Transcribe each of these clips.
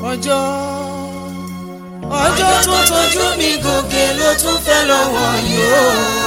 ọjọ́ ọjọ́ tó tọ́jú mi gòkè ló tún fẹ́ lọ́wọ́ yìí o.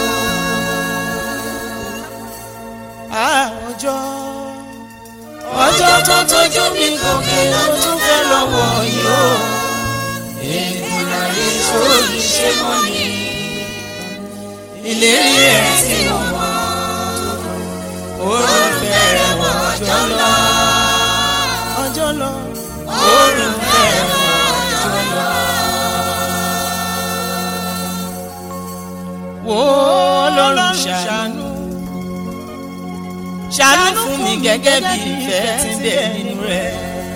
Ah, ọjọ́ ọjọ́ tó tọ́jú mi gòkè ló tún fẹ́ lọ́wọ́ yìí o. èdùnà èso yìí ṣe mọ́ mi. ìlérí ẹ̀ tí mo mọ̀ oorun fẹ́rẹ̀ wọ ọjọ́ lọ. ọjọ́ lọ oorun fẹ́rẹ̀ wọ ọjọ́ lọ. wo ọlọ́run ṣàánú ṣàánú fún mi gẹ́gẹ́ bí ìfẹ́ tí ń bẹ nínú rẹ̀.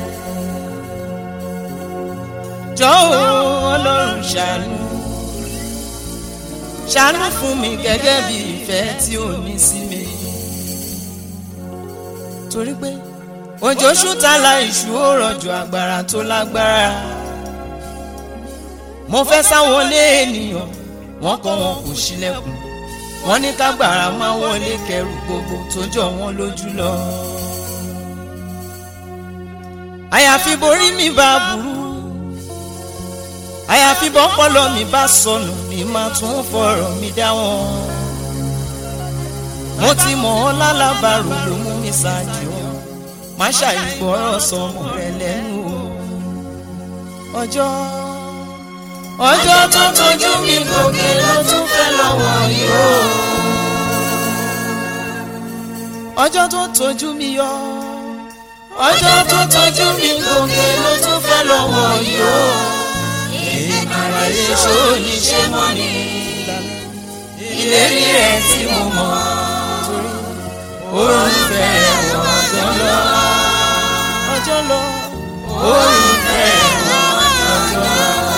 jọ̀wọ́ ọlọ́run ṣàánú ṣàánú fún mi gẹ́gẹ́ bí ìfẹ́ tí ò ní sí mi. torí pé òjò ṣúta la ìṣú ó rọ̀jò agbára tó lágbára. mo fẹ́ sáwọlé ènìyàn wọ́n kọ̀ wọn kò ṣílẹ̀kùn wọ́n ní kágbára máa wọlé kẹrù gbogbo tó jọ wọ́n lójú lọ. àyàfi borí mi bá burú àyàfi bọ́pọlọ mi bá sọnù ni màá tún fọ̀rọ̀ mi dá wọn. mo ti mọ̀ ọ́ lálábàárò ló mú mi ṣáájú ọ́ má ṣàìgbọ́rọ̀ sọmọ rẹ lẹ́nu o. ọjọ́ ọjọ́ tó tọ́jú mi gòkè ló tún fẹ́ lọ́wọ́ yìí o. ọjọ́ tó tọ́jú mi yọ ọjọ́ tó tọ́jú mi gòkè ló tún fẹ́ lọ́wọ́ yìí o. ìgbà èso ní ṣe mọ́ ni ìlérí rẹ̀ tí mo mọ̀ oorun fẹ́ wọ ọjọ́ lọ ọjọ́ lọ oorun fẹ́ wọ ọjọ́ lọ.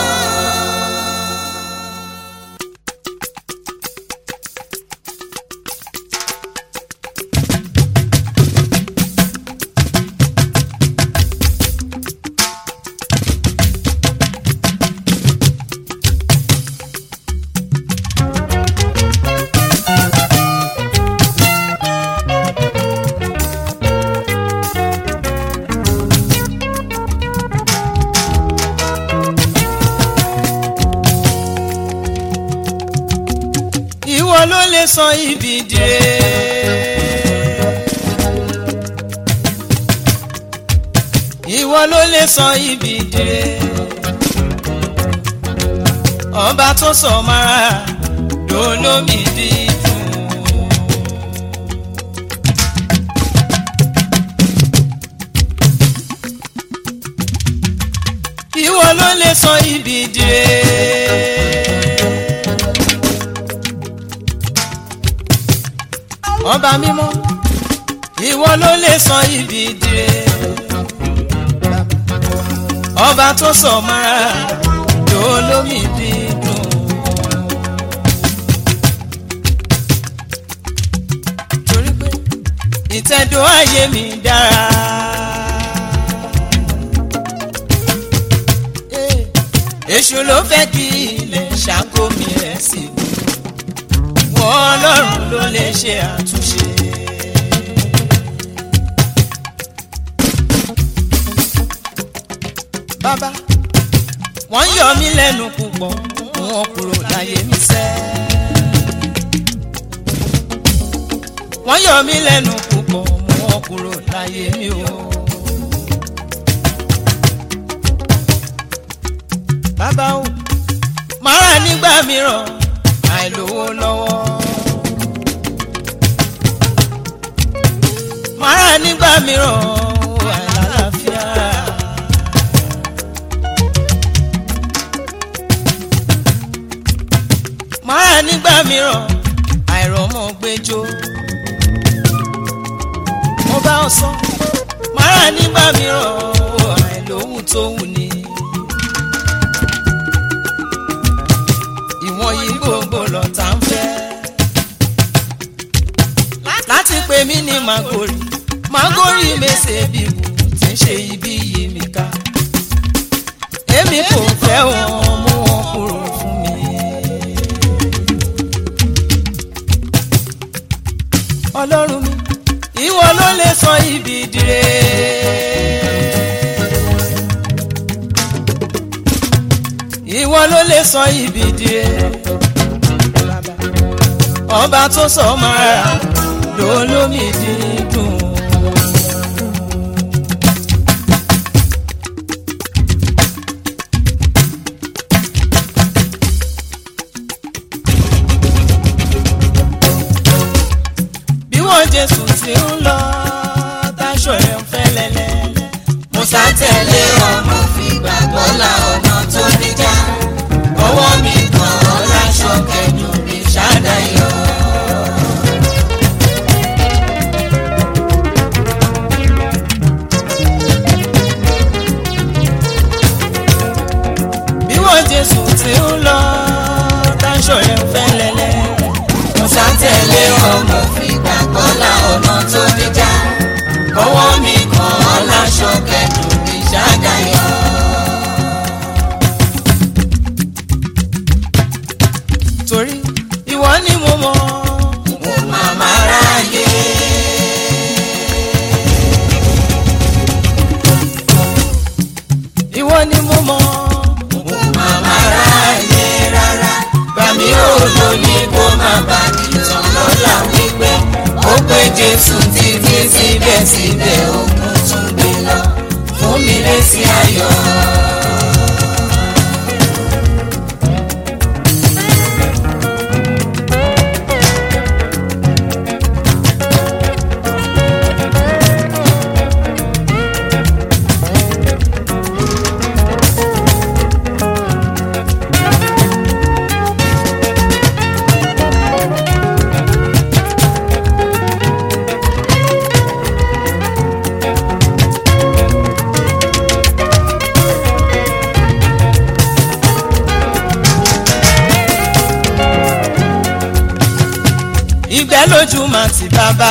ìwọ ló lè sọ ibi dire. ìwọ ló lè sọ ibi dire. ọba tó sọ mara lólómi dídùn. ìwọ ló lè sọ ibi dire. ọba mímọ́ ìwọ ló lè sọ ibi dire ọba tó sọ mara tó lómi dídùn. torí pé ìtẹ̀dọ̀ ayé mi dára. èṣù ló fẹ́ kí ilẹ̀ ṣàkó mi rẹ̀ sí i wọ́n ọlọ́run ló lè ṣe àtúnṣe. bàbá wọ́n yọ mí lẹ́nu púpọ̀ wọn kúrò láyé mi sẹ́. wọ́n yọ mí lẹ́nu púpọ̀ wọn kúrò láyé mi o. bàbá o màá nígbà mìíràn àìlówó lọ́wọ́. màá nígbà mìíràn àìlàlàáfíà. màá nígbà mìíràn àìrọ́mọ gbẹjọ́. mo bá ọ sọ màá nígbà mìíràn àìlóhùn tó wù ní. ìwọ̀n yìí gbogbo lọ́tà ń fẹ́. láti pè mí ní magori magori mèsè bí wù tí ń ṣe ibi yìí mi ká. èmi kò fẹ́ wọn mú wọn kúrò fún mi. ọlọ́run mi ìwọ ló lè sọ ibi dire. ìwọ ló lè sọ ibi di rere ọba tó sọ mọ́ra ló lómi dídùn. bí wọ́n jésù ti ń lọ táṣọ rẹ̀ ń fẹ́ lẹ́lẹ́. Musa tẹ̀lé ọmọ fi gbàgbọ́ la ọ̀nà tó níjà. Ọwọ́ mi kan ọ́ láṣọ kẹjù mi ṣàdáyọ̀. bí wọ́n jésù ti ń lọ táṣọ rẹ̀ ń fẹ́ lẹ́lẹ́. Musa tẹ̀lé ọmọ fi gbàgbọ́ la ọ̀nà tó níjà. Ọwọ́ mi kan ọ́ láṣọ kẹjù mi ṣàdáyọ̀. torí ìwọ ni mo mọ̀ Mo màmá ráyè. ìwọ ni mo mọ̀ Mo màmá ráyè rárá. Bàmí ò lóní kó má bà mí tán lọ́la wípé ó pé Jésù títí síbẹ̀síbẹ̀ òkun tún gbé lọ fún mi lésì ayọ̀. ìgbẹ́ lójú mà ti bàbá.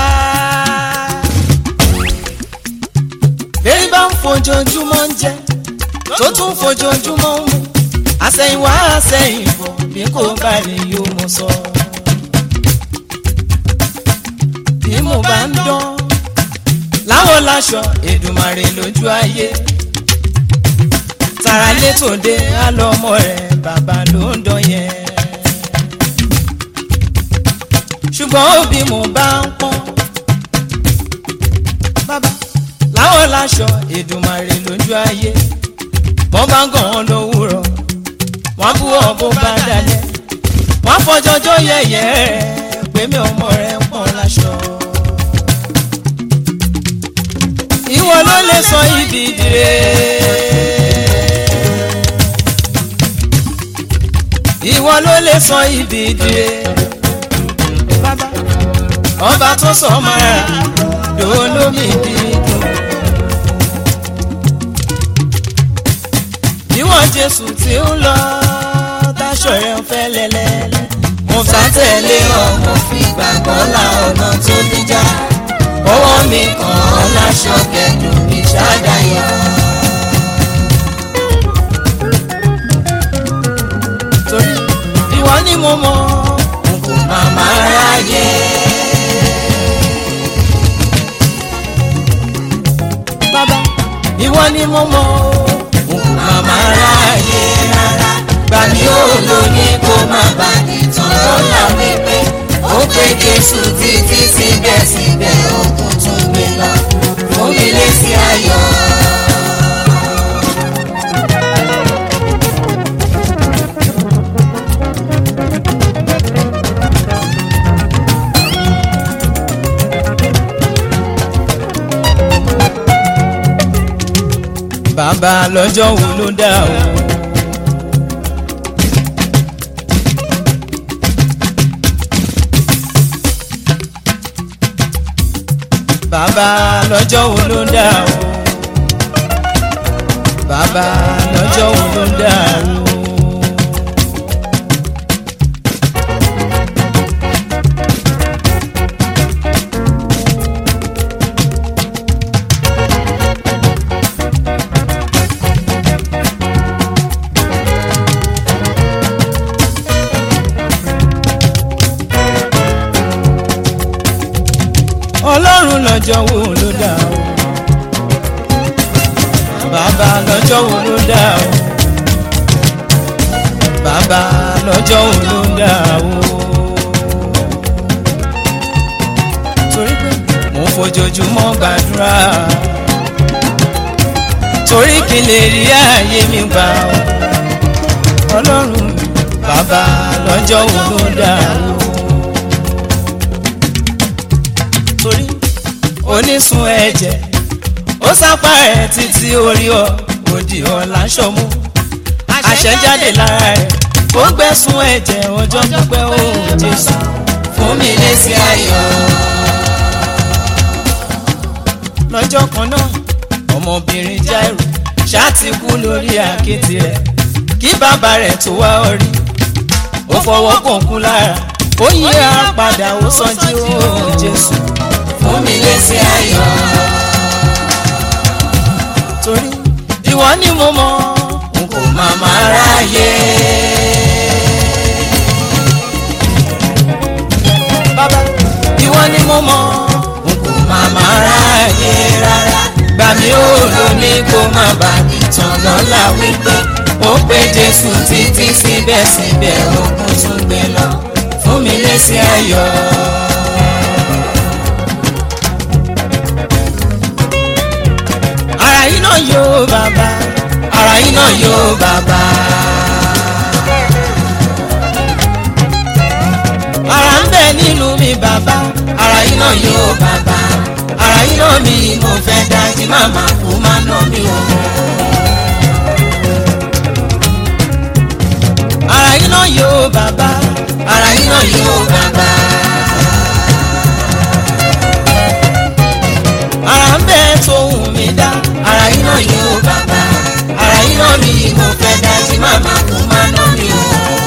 bẹ́ẹ̀ bá ń fojoojúmọ́ ń jẹ tó tún fojoojúmọ́ ń mu àsẹ̀yìnwá àsẹ̀yìnbọ̀ bí kò bá lè yóò mọ̀ sọ. bí mo bá ń dán láwọn láṣọ Èdùmàrè lójú ayé tàrà létòde àlọ́mọ rẹ̀ bàbá ló ń dán yẹn ṣùgbọ́n òbí mo bá ń pọ́n. bàbá láwọn láṣọ Èdùmàrè lójú ayé wọ́n bá ń gàn án lówùrọ̀ wọ́n bú ọ bó bá dalẹ̀ wọ́n fọjọ́jọ́ yẹ̀yẹ́ rẹ̀ pé mi ọmọ rẹ̀ ń pọ́n láṣọ. ìwọ ló lè sọ ibi dire. ìwọ ló lè sọ ibi dire bàbá ọba tó sọ mọ́ra lólómi dídùn. níwọ̀n jésù tí ń lọ táṣọ rẹ̀ ń fẹ́ lẹ́lẹ́lẹ́. mo sá tẹ̀lé ọmọ fi gbàgbọ́ la ọ̀nà tó níjà. ọwọ́ mi kàn án láṣọ kẹdùn mi ṣàdáyọ̀. torí ìwọ ni mo mọ̀ nkù màmá ráyè. bàbá ìwọ ni mo mọ̀ nkù màmá ráyè rárá. gbàmí ò lóní kó má bà ní tán lọ́la wípé ó pé Jésù títí síbẹ̀síbẹ̀ òkun tún gbé lọ fún mi lésì ayọ̀. bàbá lọ́jọ́ wo ló dá o. bàbá lọ́jọ́ wo ló dá o. bàbá lọ́jọ́ wo ló dá o. ọlọ́run lọ́jọ́ wo ló dá o. bàbá lọ́jọ́ wo ló dá o. bàbá lọ́jọ́ òun ló ń dà o. torí pé mo fojoojúmọ́ gbàdúrà torí kí n lè rí ààyè mi gbà o. ọlọ́run bàbá lọ́jọ́ òun ló ń dà o. torí onísun ẹ̀jẹ̀ ó sápá ẹ̀ títí orí ọ òdì ọ̀la ṣọmú àṣẹ jáde lára ẹ̀ ó gbẹ̀sùn ẹ̀jẹ̀ ọjọ́ pípẹ́ ó Jésù fún mi lésì ayọ̀ lọ́jọ́ kan náà ọmọbìnrin Jáírù ṣáàtì kú lórí àkéte rẹ̀ kí bàbá rẹ̀ tó wá orí ó fọwọ́ kọ̀ọ̀kú lára ó yí ara padà ó sọjí ó Jésù fún mi lésì ayọ̀ torí ìwọ ni mo mọ̀ n kò máa máa ráyè bàbá ìwọ ni mo mọ̀ n kò máa máa ráyè rárá gbà mí ó lò ní kó má bà mí tán lọ́la wípé ó pé Jésù títí síbẹ̀síbẹ̀ ogun tún gbé lọ fún mi lésì ayọ̀. ara yìí náà yóò bàbá ara yín náà yóò bàbá. ara ń bẹ nínú mi bàbá ara yín náà yóò bàbá. ara yín náà mi mo fẹ́ dájú màmá kú má ná mi o. ara yìí náà yóò bàbá ara yín náà yóò bàbá. ara ń bẹ tóhùn mi dá ara yín náà yóò bàbá. ara yín náà mi mo fẹ́ dájú màmá kú má ná mi o.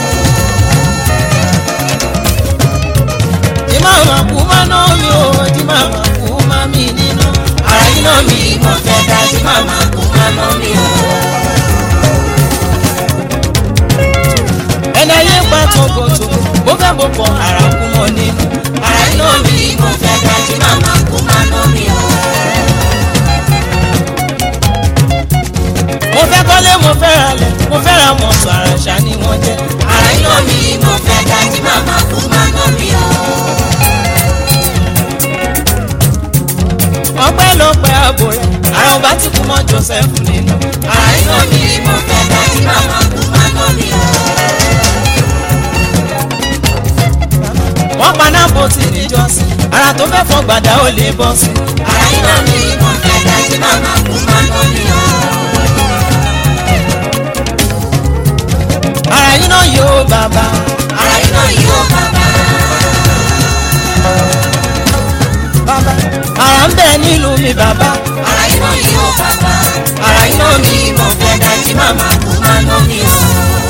tí màmá kú má ná mi ò tí màmá kú má mi nínú ara yín náà mi mo fẹ́ dájú màmá kú má ná mi o. ẹni ayé pa tòkòtòkò bó fẹ́ bó pọ̀ ara kú mọ́ nínú ara yín náà mi mo fẹ́ dájú màmá kú má ná mi o. mo fẹ́ kọ́lé mo fẹ́ ra lẹ̀ mo fẹ́ ra mọ̀tò àràṣà ni wọ́n jẹ́ ara yín náà mi mo fẹ́ dájú màmá kú má ná mi o. ọpẹ́lọpẹ́ ààbò rẹ̀ ara ọba tí kú mọ́ Joseph nínú ara yín náà mi mo fẹ́ dájú màmá kú má ná mi o. wọ́n pa nábòtì níjọ́sìn ara tó fẹ́ fọ́ gbàdá ò lè bọ́ sí ara yín náà mi mo fẹ́ dájú màmá kú má ná mi o. ara yìí náà yóò bàbá ara yín náà yóò bàbá. bàbá ara ń bẹ nílùú mi bàbá ara yín náà yóò bàbá. ara yín náà mi mo fẹ́ dájú màmá kú má ná mi o.